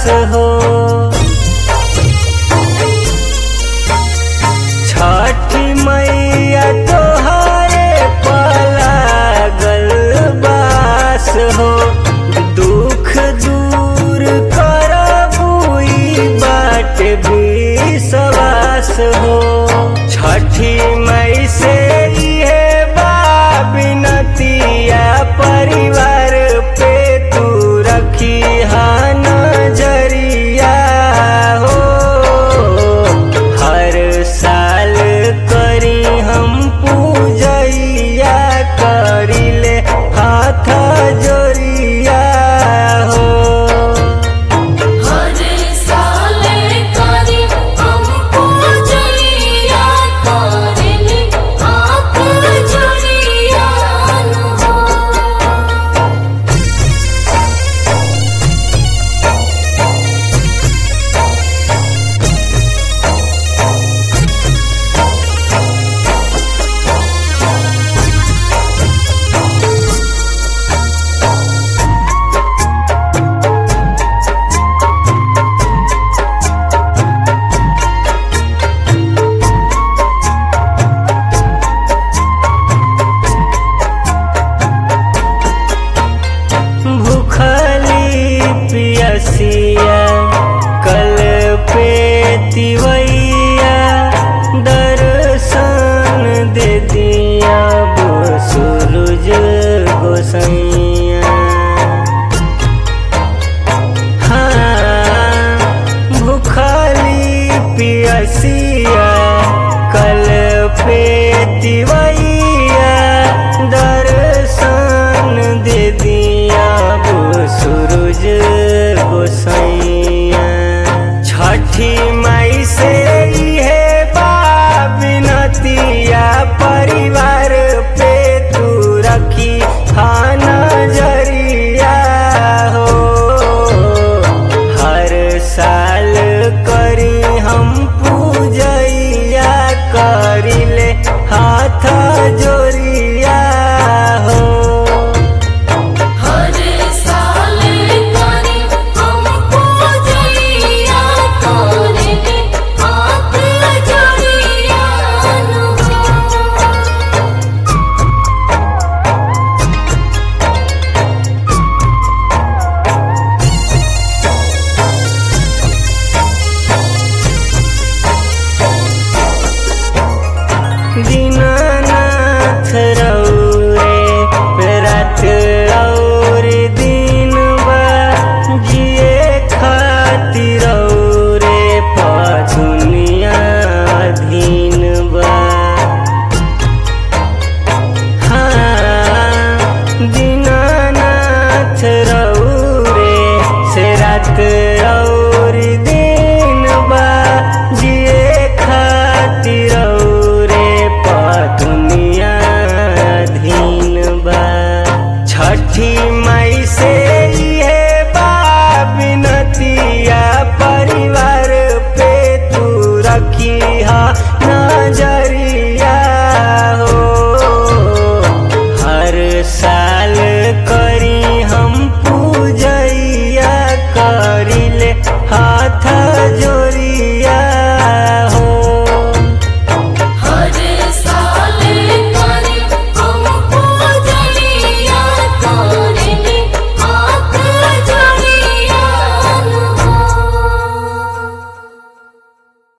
हो छठी मैया तोहरे पलागल बास हो दुख दूर करबुई बाट भी सवास हो छठी मई से ये बिनतिया परिवार पे तू रखी नजरिया हो हर साल करी हम पूजैया करिले हाथ जोरिया हो हर साल करी हम पूजैया करेले हाथ जोड़िया हो भूखली पियसिया कल पे तिवैया दर्शन दे दिया वो सूरज गोसैया हाँ भूखली पियसिया कल पे तिवैया दर्शन दे दिया वो सूरज गोसैया छठी मई से है बिनतिया परिवार पे तू रखी हाँ नजरिया हो हर साल करी हम पूजैया करिले हाथ जोरिया हो हर साल करी हम पूजैया करेले हाथ जोड़िया हो दीनानाथ रौरे रात और दिन बा जिए खातिर रौरे दुनिया अधीन बा हाँ दीनानाथ रौरे से रात और